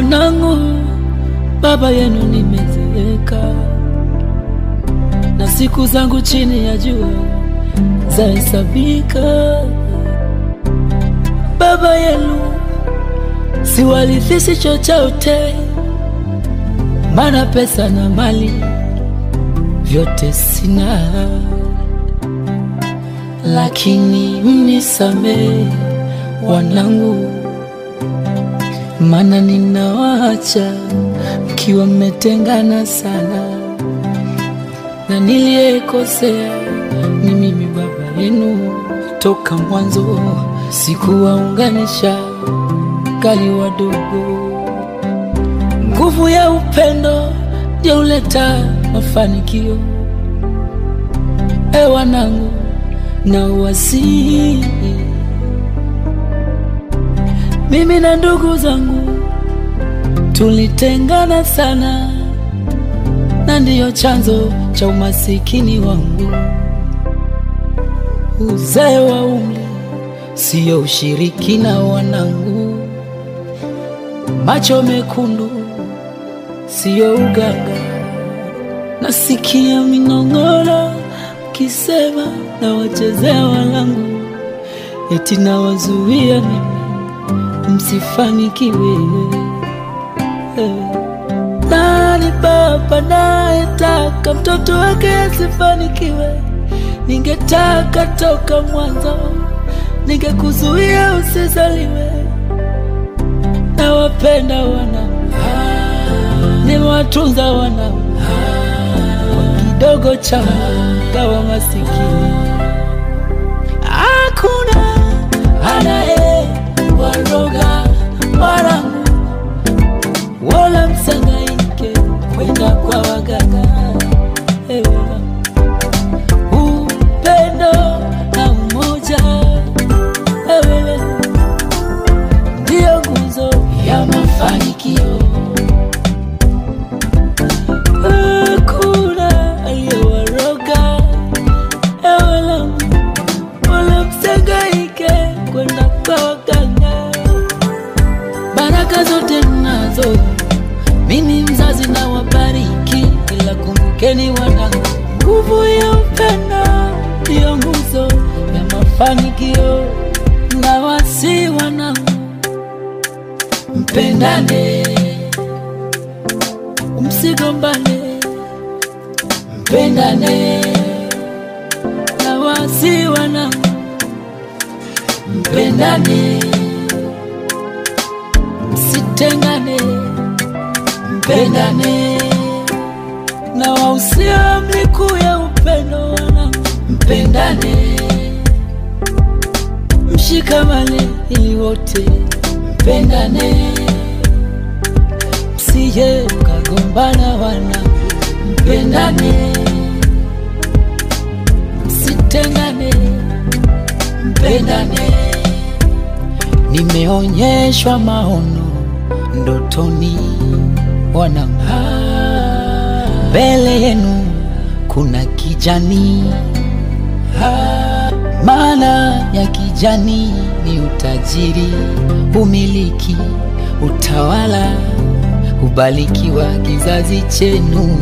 Wanangu, baba yenu nimezeeka, na siku zangu chini ya jua zahesabika. Baba yenu siwalithishi chochote, mana pesa na mali vyote sina, lakini mnisamehe wanangu, mana ninawaacha mkiwa mmetengana sana, na niliyekosea ni mimi baba yenu. Toka mwanzo sikuwaunganisha kali wadogo. Nguvu ya upendo ndio huleta mafanikio. E wanangu, na wasihi mimi na ndugu zangu tulitengana sana, na ndiyo chanzo cha umasikini wangu. Uzee wa umri siyo ushirikina, wanangu. Macho mekundu siyo uganga. Nasikia minong'ono kisema na wachezea wanangu, eti nawazuia mimi msifanikiwe. Eh. Nani baba nayetaka mtoto wake asifanikiwe? Ningetaka toka mwanzo, ningekuzuia usizaliwe. Nawapenda wanangu, nimewatunza wanangu kwa kidogo changu, gawa masikini. Hakuna anaye waroga wanangu, wala msangaike kwenda kwa waganga. Ewe upendo na umoja, ewe ndiyo nguzo ya mafanikio. Hakuna aliyewaroga, ewe lamu, wala msangaike kwenda kwa waganga. Baraka zote nazo mimi mzazi na wabariki, ila kumbukeni wanangu, nguvu ya upendo ndiyo nguzo ya mafanikio. Na wasi wanangu, mpendane, msigombane, mpendane. Na wasi wanangu, mpendane, msitengane, mpendane. Na wausia amri kuu ya upendo wanangu, mpendane, mshikamane ili wote mpendane, msije mkagombana wanangu, mpendane, msitengane, mpendane. Nimeonyeshwa maono ndotoni, wanangu, mbele yenu kuna kijani maana ya kijani ni utajiri, umiliki, utawala, kubarikiwa kizazi chenu.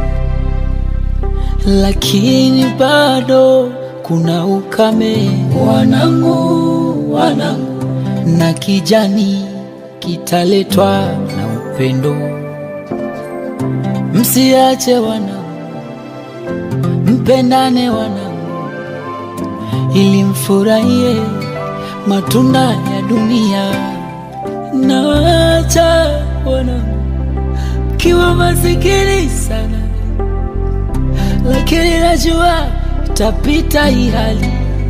Lakini bado kuna ukame, wanangu, wanangu, na kijani kitaletwa na upendo. Msiache wanangu, mpendane wanangu ili mfurahie matunda ya dunia. Nawacha wanangu kiwa masikini sana, lakini najua itapita hii hali.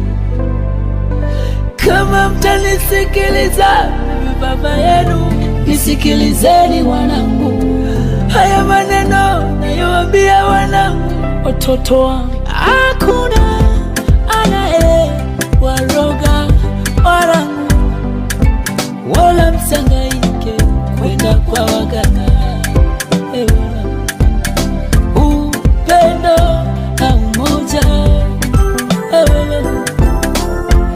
Kama mtanisikiliza mimi baba yenu, nisikilizeni wanangu, haya maneno nayowaambia wanangu, watoto wangu, hakuna anaye waroga wanangu, wala msangaike kwenda kwa waganga. Ewe wanangu, upendo na umoja, ewe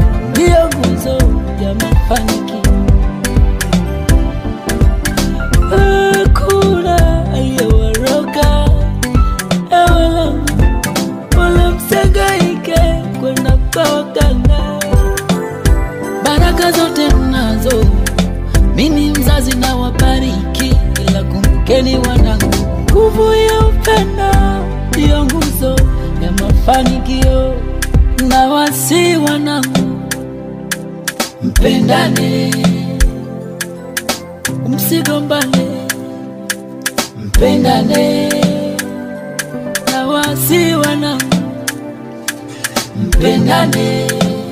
ndiyo nguzo ya mafanikio. Tupendeni wanangu, nguvu ya upendo ndiyo nguzo ya mafanikio. Na wasi wanangu, mpendane, msigombane, mpendane. Na wasi wanangu, mpendane,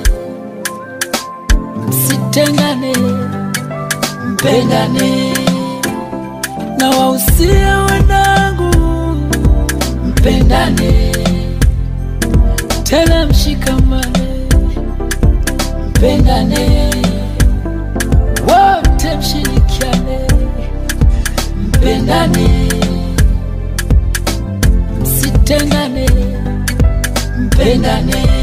msitengane, mpendane. Na wausia wanangu, mpendane, tena mshikamane, mpendane, wote mshirikiane, mpendane, msitengane, mpendane.